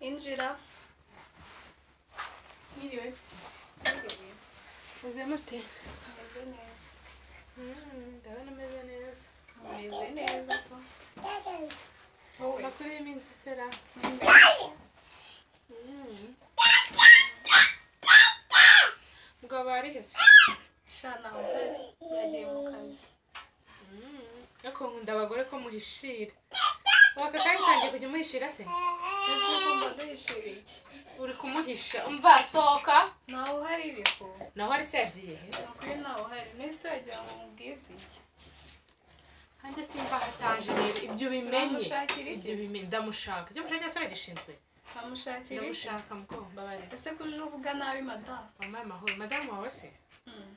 injira mwiriwe se mwiriwe meze mute meze neza Mm, ndabona ameze neza mumeze neza tu wowe amakuru y'iminsi isera Mm. mugabo barihe se shana uhari yagiye mu kazi Mm, ariko nkunda abagore ko muhishira waka kandi utangiye kujya umuhishira se ese ugomba duhishira iki uri kumuhisha umva sohoka ntawe uhari ariko naho ari se yagiye he ukuri ntawe uhari n'ese wagira ngo mubwize iki hanjye simba hataje rero ibyo ubimenye Uramushakira iki? ibyo bimenye ndamushaka icyo mushaka cyose uragishinzwe ntamushakira iki ndamushaka mukobwa mbabarira ese ko uje uvuga nabi madamu wampaye amahoro madamu wawe se Mm.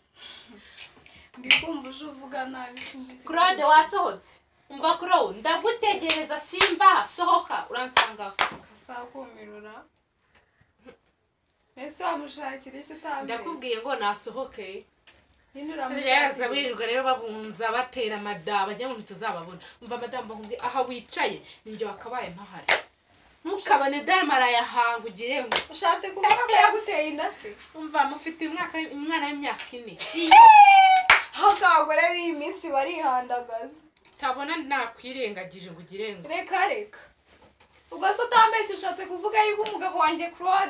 ndi kumva uje uvuga nabi sinzi ikibazo. claude wasohotse umva claude ndagutegereza simba sohoka uransangaho akasakumirura mbese wamushakira iki utambiye ndakubwiye ngo nasohoke nyine yaza uramushakira iki? birirwa rero babunza batera madamu bajya mu bintu tuzababona umva madamu bakubwiye aha wicaye ninjye wakabaye mpahari ntukabone damu arayahangugire ngo ushatse kuvuga ko yaguteye inda se umva mufite umwaka umwana w'imyaka ine ahubwo abagore b'iyi minsi barihandagaza utabona nakwirengagije ngo ugire ngo reka reka ubwo se utambeshye ushatse kuvuga yuko umugabo wanjye claude